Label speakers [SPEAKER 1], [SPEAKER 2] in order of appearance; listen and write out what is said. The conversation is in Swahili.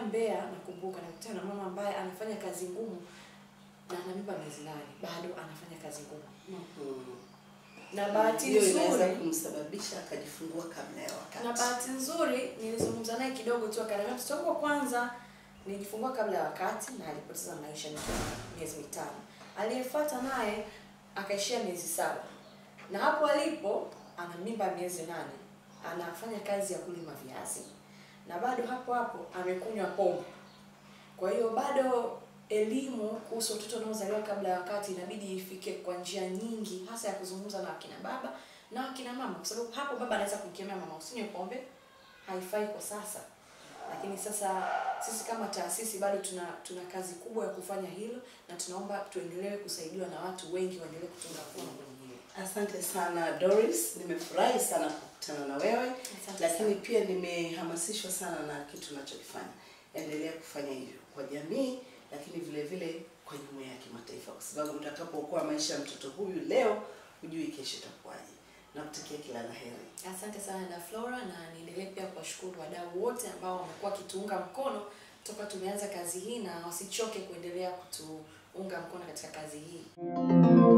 [SPEAKER 1] Mbeya, nakumbuka nakutana na mama ambaye anafanya kazi ngumu na ana mimba miezi nane, bado anafanya kazi ngumu.
[SPEAKER 2] Mhm.
[SPEAKER 1] Na bahati
[SPEAKER 2] hiyo inaweza
[SPEAKER 1] nzuri
[SPEAKER 2] kumsababisha akajifungua kabla ya wakati.
[SPEAKER 1] na bahati nzuri nilizungumza naye kidogo tu, akaniambia mtoto wangu wa kwanza nilijifungua kabla ya wakati na alipoteza maisha nikiwa na miezi mitano. Aliyefuata naye akaishia miezi saba, na hapo alipo ana mimba ya miezi nane, anafanya kazi ya kulima viazi na bado hapo hapo amekunywa pombe. Kwa hiyo bado elimu kuhusu watoto wanaozaliwa kabla ya wakati inabidi ifike kwa njia nyingi, hasa ya kuzungumza na akina baba na akina mama, kwa sababu hapo baba anaweza kumkemea mama, usinywe pombe, haifai kwa sasa. Lakini sasa sisi kama taasisi bado tuna tuna kazi kubwa ya kufanya hilo, na tunaomba tuendelee kusaidiwa na watu wengi waendelee kutunga mkono kwenye hilo.
[SPEAKER 2] Asante sana Doris, nimefurahi sana kukutana na wewe,
[SPEAKER 1] Asante
[SPEAKER 2] lakini
[SPEAKER 1] sana.
[SPEAKER 2] pia nimehamasishwa sana na kitu unachokifanya. Endelea kufanya hivyo kwa jamii, lakini vile vile kwa jumuiya ya kimataifa, kwa sababu utakapookoa maisha ya mtoto huyu leo, hujui kesho itakuwaje. Nakutakia kila la heri.
[SPEAKER 1] Asante sana da Flora, na niendelee pia kuwashukuru wadau wote ambao wamekuwa wakituunga mkono toka tumeanza kazi hii, na wasichoke kuendelea kutuunga mkono katika kazi hii.